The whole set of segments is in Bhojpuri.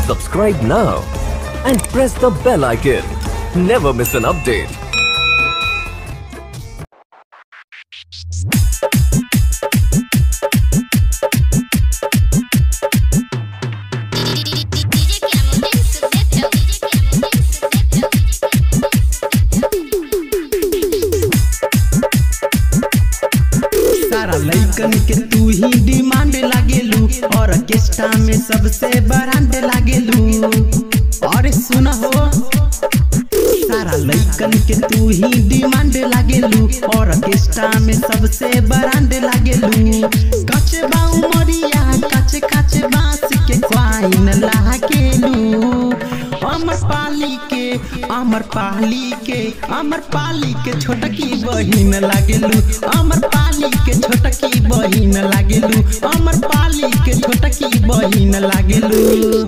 Subscribe now and press the bell icon. Never miss an update. सारा लइकन के तू ही डिमांड लागेलू और ऑर्केस्ट्रा में सबसे ब्रांड लागेलू और सुन हो सारा लइकन के तू ही डिमांड लागेलू और ऑर्केस्ट्रा में सबसे ब्रांड लागेलू कच बाऊ मरिया कच कच बांस के क्वाइन लागेलू अमर पाली के अमर पाली के अमर पाली के छोटकी बहिन लागेलू अमर पाली के छोटकी बहिन लागेलू अमर पाली के छोटकी बहिन लागेलू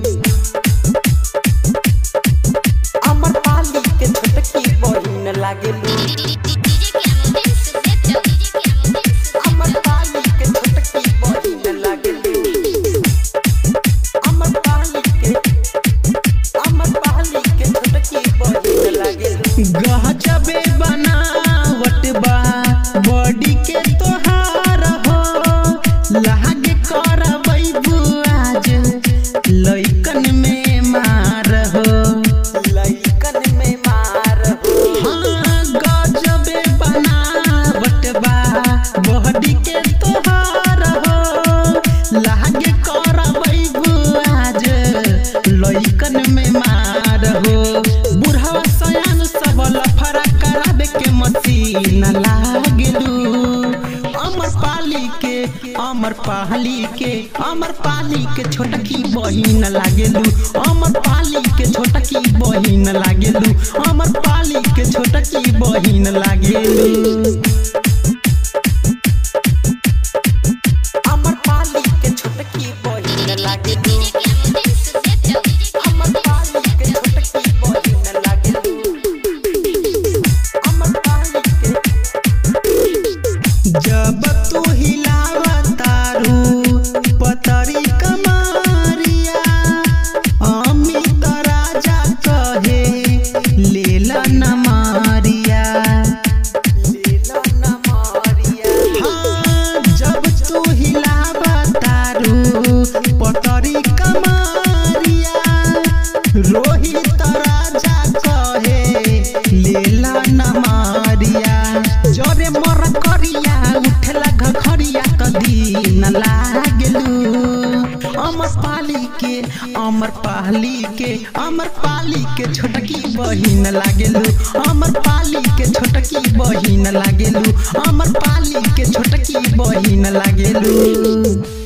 अमर पाली के छोटकी बहिन लागेलू अमर पाली के छोटकी बहिन लागेलू अमर पाली के अमर पाली के छोटकी बहिन लागेलू गहजबे बनावट बा बॉडी के तोहार हो लागे करबै बुआज लइकन में मार हो लइकन में मार हो हाँ गजबे बनावट बा बॉडी के तोहार हो लागे करबै बुआज लइकन में मार हो बुढ़वा सयान सब लफड़ा कराबे के मसीन लागलू अमर पाली के अमर पाली के अमर पाली के छोटकी बहिन लागेलू अमर पाली के छोटकी बहिन लागेलू अमर पाली के छोटकी बहिन लागेलू अमर पाली के छोटकी बहिन लागेलू अमर पाली के छोटकी बहिन लागेलू अमर पाली के जब तू हिलावतारू पतरी कमारिया अमित राजा कहे लेला न मारिया लेला न मारिया हाँ जब तू हिलावतारू पतरी कमारिया रोहित राजा कहे लेला न मारिया जरे मर करिया उठला घखरिया कदी न लागलू अमर पाली के अमर पाली के अमर पाली के छोटकी बहिन लागेलू अमर पाली के छोटकी बहिन लागेलू अमर पाली के छोटकी बहिन लागेलू